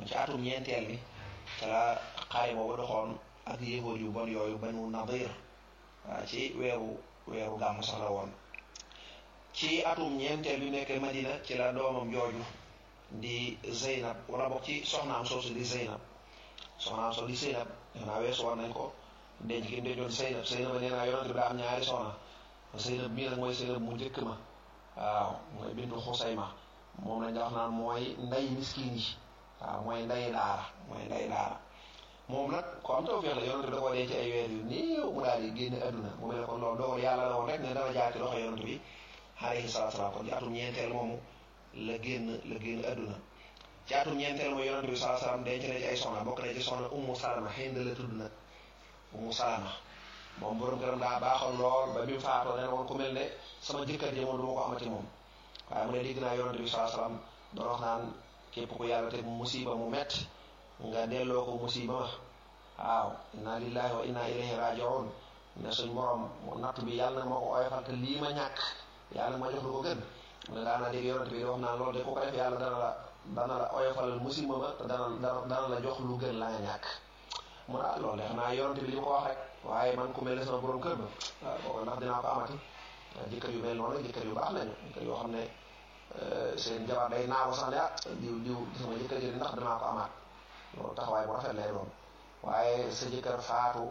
ci atum ñeenteel bi te la xare boobu doxoon ak yéefóor yu bon yooyu banu nadir waaw ci weeru weeru gàmm sax la woon ci atum ñeenteel bi nekk Madina ci la doomam jooju di Zeynab wala bokk ci soxnaam soosu di Zeynab soxnaam soosu di Zeynab def naa weesu war nañ ko denc ki dencoon Zeynab Zeynab nee naa yonent bi daa am ñaari soxna Zeynab bii nag mooy Zeynab mu njëkk ma waaw mooy bintu Xusayma moom lañ wax naan mooy nday miskin yi waaw mooy nday daara mooy nday daara moom nag ko am tawfeex la yonent bi da koo denc ay weer yu néew mu daal di génn adduna mu mel ne kon loolu dogal yàlla la woon rek ne dana jaar ci loxo yonent bi alayhi salaatu salaam kon ci atum ñeenteel moomu la génn la génn adduna ci atum ñeenteel mooy yonent bi salaatu salaam denc na ci ay soxna bokk na ci soxna Ummu Salama Hind la tudd nag Ummu Salama moom borom këram daa baaxoon lool ba bi mu faatoo ne woon ku mel ne sama jëkkër ji moom du ma ko amati moom waaye mu ne dégg naa yonent bi salaatu salaam doon wax naan képp ku yàlla teg musiba mu metti nga delloo ko musiba ma waaw inna lillahi wa inna ilayhi rajiun ne suñ borom natt bi yàlla na ma ko oyofal te lii ma ñàkk yàlla ma jox lu ko gën mu ne daana dégg yonent bi di wax naan loolu de ku ko def yàlla dana la dana la oyofalal musiba ma te dana dana la jox lu gën la nga ñàkk mu ne ah loolu de xanaa yonent bi li ma ko wax rek waaye man ku mel ne sama borom kër ba waaw kooku ndax dinaa ko amati jëkkër yu mel noonu jëkkër yu baax lañu jëkkër yoo xam ne seen jabar day naaw sax ne ah diw diw sama jëkkër ji ndax dinaa ko amaat loolu taxawaay bu rafet lay doon waaye sa jëkkër faatu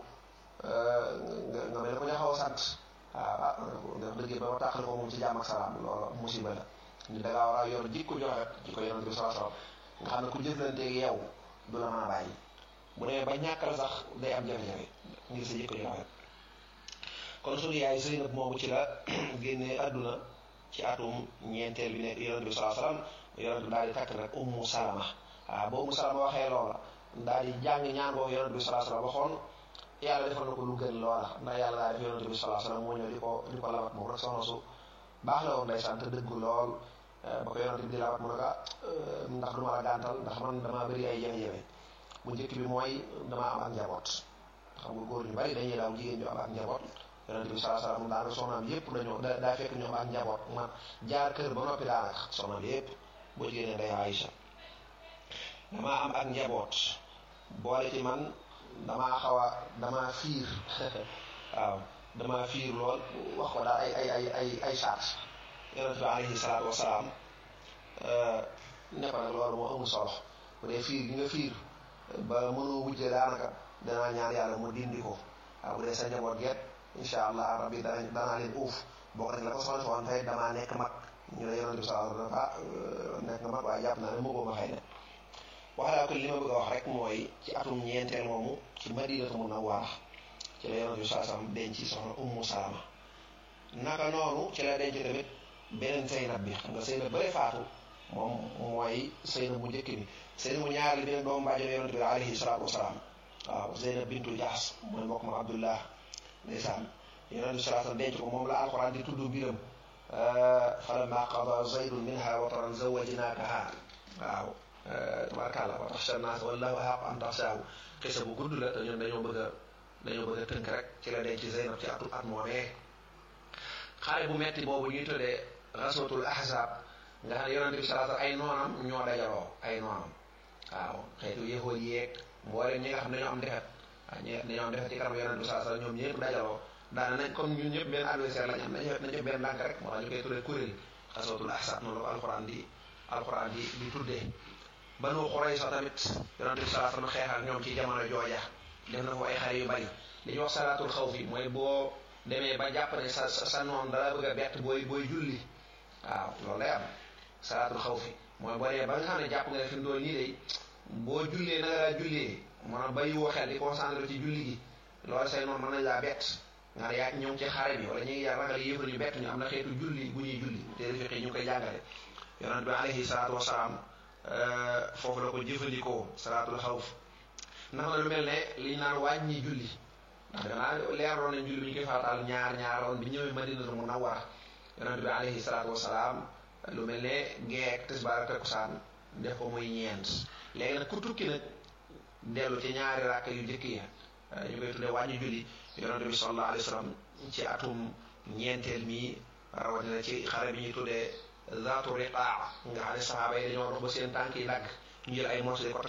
nga nga mel ne ko ñu xaw a sant waaw ah nga dëggee ba ma tàqali ko moom ci jàmm ak salaam loolu musiba la ni da ngaa war a yor jikko ju rafet jikko yonent bi sallallahu alayhi wasallam nga xam ne ku jëflanteeg yow du la mën a bàyyi bu demee ba ñàkkal sax day am jafe-jafe ngir sa jikko ju rafet kon suñu yaay Zeynab moomu ci la génnee àdduna ci atum ñeenteel bi nekk yonent bi sallallahu alayhi wasallam yonent bi daal di takk nag ummu salama waaw ba ummu salama waxee loola daal di jàng ñaan boobu yonent bi sallallahu alayhi wasallam waxoon yàlla defal na ko lu gën loola ndax yàlla daa def yonent bi sallallahu alayhi wasallam moo ñëw di ko di ko labat moom rek soxna su baax la woon day sant dëggu lool ba ko yonent bi di labat mu ne ko ndax du ma la gàntal ndax man damaa bëri ay jafe-jafe bu njëkk bi mooy damaa am ak njaboot xam nga góor ñu bari dañuy daaw jigéen ñu am ak njaboot yonent bi sallallahu alayhi wasallam daanaka soxnaam yépp dañoo daa fekk ñu am ak njaboot man jaar kër ba noppi daanaka soxnaam yépp boo jigéen day Aïcha damaa am ak njaboot boole ci man damaa xaw a damaa fiir waaw damaa fiir lool wax ko daal ay ay ay ay ay charge yonent bi alayhi salaatu wasalaam ne ko nag loolu moo amul solo bu dee fiir gi nga fiir ba mënoo wujje daanaka danaa ñaan yàlla mu dindi ko waaw bu dee sa njaboot geet incha allah rabbi dana danaa leen uuf boo ko la ko soxla woon fay damaa nekk mag ñu ne yonent bi sallallahu alayhi wasallam ah nekk nga mag waaye jàpp naa ne moo ma xëy na waxalaa ko li ma bëgg a wax rek mooy ci atum ñeenteel moomu ci madinatu munawwara ci la yonent bi sallallahu alayhi wasallam denc soxna ummu salama naka noonu ci la denc tamit beneen Zeynab bi xam nga Zeynab bëre faatu moom mooy Zeynab bu njëkk bi Zeynab bu ñaareel bi nag doomu bàjjale yonent bi alayhi salaatu wasalaam waaw Zeynab bintu Jaas mooy mbokk ma Abdullah ndeysaan yonent bi sallallahu alayhi wasallam denc ko moom la alquran di tudd mbiram falamma qada zaydun minha wataran zawajnakaha waaw tabarakàllah wa taxsha naas wallahu ahaq an taxshaahu xisa bu gudd la te ñun dañoo bëgg a dañoo bëgg a tënk rek ci la denc Zeynab ci atu at moomee xare bu metti boobu ñuy tuddee raswatul ahzab nga xam ne yonent bi sallallahu alayhi wasallam ay noonam ñoo dajaloo ay noonam waaw xeetu yéexool yeeg mboolem ñi nga xam ne dañoo am defet waaw ñi dañoo am defet ci kanam yonent bi sallallahu alayhi wasallam ñoom ñëpp dajaloo daana nañ comme ñun ñëpp benn adversaire lañ am nañ nañ def benn ndànk rek moo tax ñu koy tuddee kuréel xaswatul ahzab noonu la ko alxuraan di alxuraan di di tuddee banu Qurayza tamit yonent bi sallallahu alayhi wasallam xeex ak ñoom ci jamono jooja def na ko ay xare yu bari li ñuy wax salaatul xawfi mooy boo demee ba jàpp ne sa sa noon dala bëgg a bett booy booy julli waaw loolu lay am salaatul xawfi mooy boo demee ba nga xam ne jàpp nga ne fi mu doon nii day boo jullee na nga daa jullee maanaam bàyyi woo xel di concentré ci julli gi loolu say noonu mën nañ laa bett nga ne yaa ñoo ngi ci xare bi wala ñu ngi ragal yëfar ñu bett ñu am na xeetu julli bu ñuy julli te fiqi ñu koy jàngale yonent bi alayhi salaatu wasalaam foofu la ko jëfandikoo salaatul xawf ndax na lu mel ne li ñu naan wàññi julli ndax danaa leeroon nañ julli bi ñu koy farataal ñaar ñaaroon bi ñëwee madinatu munawwara yonent bi alayhi salaatu wasalaam lu mel ne geek tisbaar ak takkusaan def ko muy ñeent léegi nag ku tukki nag dellu ci ñaari rakk yu njëkk yi ñu koy tuddee wàññi julli yonent bi sallallahu alayhi wa sallam ci atum ñeenteel mi rawatina ci xare bi ñuy tuddee zaatu riqaa nga xam ne saxaaba yi dañoo dox ba seen tànk yi dagg ñu jël ay morceaux